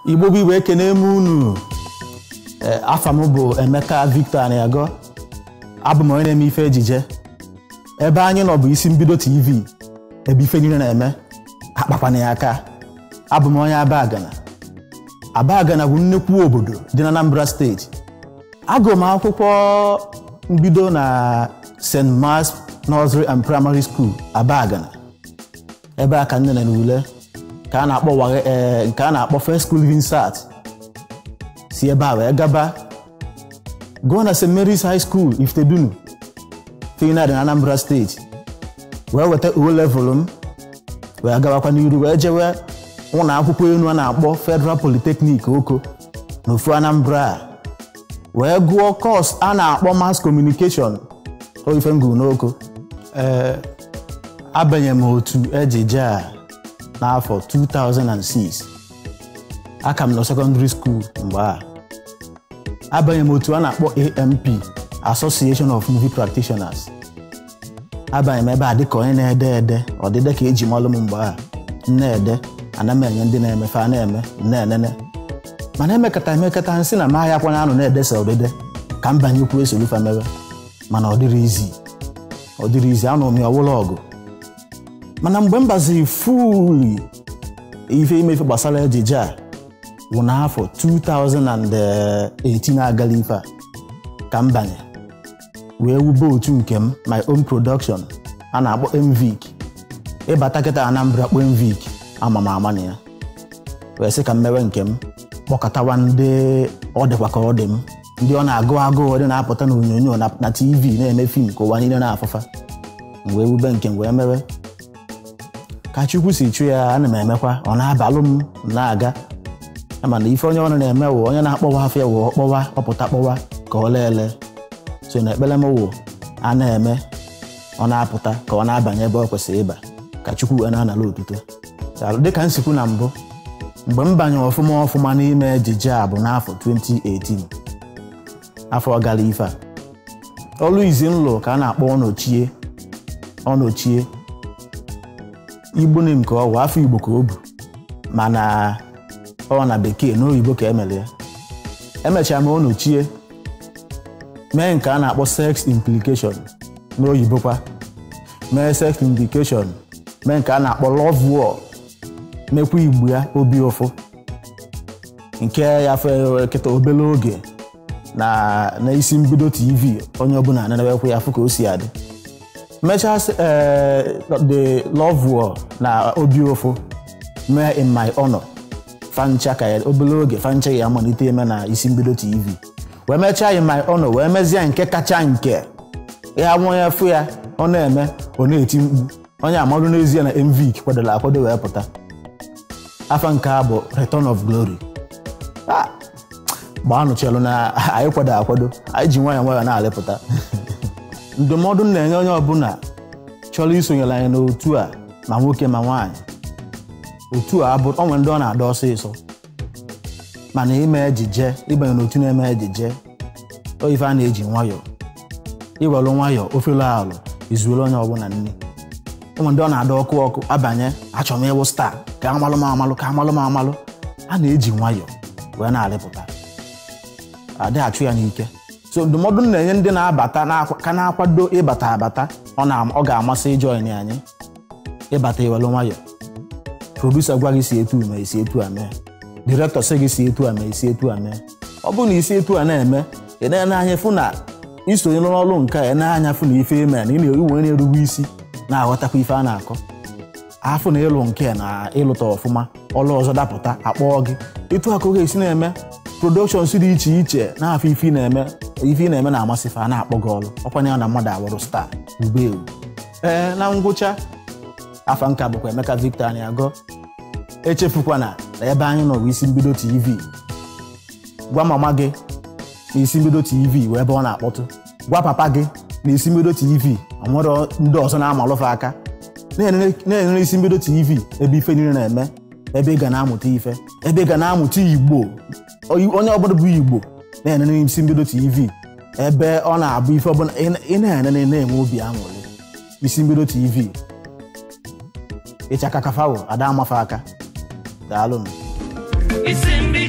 igbo bụ igbo ekene m unu Ee, afa m bụ emeka victor aniago abụ m onye na-eme ife ejije ebe anyị nọ bụ isi mbido tv ebe ife niile na-eme akpakwana ya aka abụ m onye abagana abagana bụ nnukwu obodo dị na anambra steeti agụrụ m akwụkwọ mbido na st mars nursery and primary school abagana ebe a ka nne na ule ka a na-akpọ wage ee nke a na-akpọ first school living start si ebe a wee gaba gụọ na st mary's high school iftedunu finad na anambra steeti wee weta uwe level m wee gabakwa n'iru wee jewe ụlọ akwụkwọ elu a na-akpọ federal polytechnic oko n'ofu anambra a wee gụọ kọs a na-akpọ mass communication oife ngụ n'oko ee abanye m otu ejije a n'afọ 2006 aka m nọ secondary school mgbe a abanye m otu a na-akpọ amp association of movie practitioners abanye m ebe a dịka onye na-ede ede ọdịde ka eji malụ m mgbe a na-ede ana m enye ndị na-emefe a na-eme na-enene mana emekata emekata nsị na mahịa akwana anụ na-edesa ọdịde ka m banyekwu esolufa mewe mana ọ dịrị izi ọ dịrị izi anụ m ya ọwụla ọgụ mana mgbe m baziri fuli ife imefe gbasara ejije a wụ n'afọ 2018 agala ife a ka m banye wee wube otu nke m my own production a na-akpọ mvic ịbata kịta anambra kpọ mvic ama m ama na ya wee sị ka m mewe nke m kpọkọtawa ndị ọ dịkwa ka ọ dị m ndị ọ na-agụ agụụ dị na-apụta na onyonyo na na tv na-eme fim ka ụwa niile na-afụfa m wee wube nke m wee mewe ka chukwu si chụ ya ana m emekwa ọ na-abalụ m na-aga mana ife onye ọrụ na-eme wụ onye na-akpọwa afọ ya wụ ọkpọwa ọpụta kpọwa ka ọ leele so na ekpere m wụ a na-eme ọ na-apụta ka ọ na-abanye ebe ọ kwesịrị ịba ka chukwu wee na-anala otuto Daalụ. dịka m sikwu na mbụ mgbe m banyere ọfụma ọfụma n'ime ejije a bụ n'afọ 2018 afọ gara ife a ọlụ izi m lụrụ ka a na-akpọ ọnọchie ọnọchie igbo nem ka ọ bụ afọ igbo ka o bu mana ọ na bekee na oyibo ka emere ya emechara m ọnọchie mee nke a na-akpọ sex implication n'oyibo kwa mee sex implication mee nke a na-akpọ love war mekwa igbo ya obi ụfụ nke ya fe kịta obere oge na na isi mbido tv onye ọbụla ananabekwa ya afụ ka o si adị mechaa ee the love war na obi ụfụ mee in my honor fancha ka ya obere oge fancha ya amalite eme na isi mbido tv wee mechaa in my honor wee mezie nke kacha nke ya nwa ya fụ ya ọ na-eme ọ na-eti mkpu onye amarụ n'ezie na mvik kwadoro akwado wee pụta afa nke a bụ return of glory Ah, gbaanụ chelụ na anyị kwado akwado anyị ji nwayọọ nwayọọ na-alịpụta ndụmọdụ m na-enye onye ọbụla chọrọ isonyere anyị n'otu a ma nwoke ma nwaanyị otu a abụ onwe ndị ọ na-ada ọsịsọ mana ime ejije ịbanye n'otu na-eme ejije o ife a na-eji nwayọọ iwere nwayọọ ofelu alụ izuoro onye ọbụla nne ụmụ ndị ọ na-ada ọkụ ọkụ abanye achọrọ m ịwụ staa ka amalụ m amalụ ka amalụ m amalụ a na-eji nwayọọ wee na-arịpụta adịghị achụ ya n'ike so ndụmọdụ m na-enye ndị na-abata na-akwa- ka na-akwado ịbata abata ọ na ọ ga-amasị ịjoin anyị ịbata iwelu nwayọọ produsa gwa gị si etu ma esi etu a mee direktọ sị gị si etu a ma esi etu a mee ọ bụrụ na isi etu a na-eme ị na-ene anya fụ na isonye n'ọrụ nke a ị na-anya fụ na ife eme na ị na-ewe na-erugbu isi na-aghọtakwa ife a na-akọ afụ na ịlụ nke na ịlụta ọfụma ọlụ ọzọ dapụta akpọọ gị etu a ka ọ ga-esi na-eme productions dị iche iche na-afọ ife ị na-eme ife ị na-eme na-amasị fa a na-akpọ gị ọrụ ọkwanye ya na mmadụ awụrụ star ube ewu ee na ngwụcha afa nka bụkwa Emeka Victor Aniago echefukwana na ebe anyị nọ bụ isi mbido tv gwa mama gị na isi mbido tv wee ebe ọ na-akpọtụ gwa papa gị na isi mbido tv o nwere ndị ọzọ na-amalụfe aka na-enene na-enene isi mbido tv ebe ife niile na-eme ebe ị ga na-amụta ife ebe ị ga na-amụta igbo Oyi- onye ọbụla bụ igbo na-enene isi mbido tv ebe ọ na-abụ ife ọbụla ị- ị na-enene na-enwe obi aṅụrị isi mbido tv ịchaka kafawo ada amafe aka daalụ m isi mbi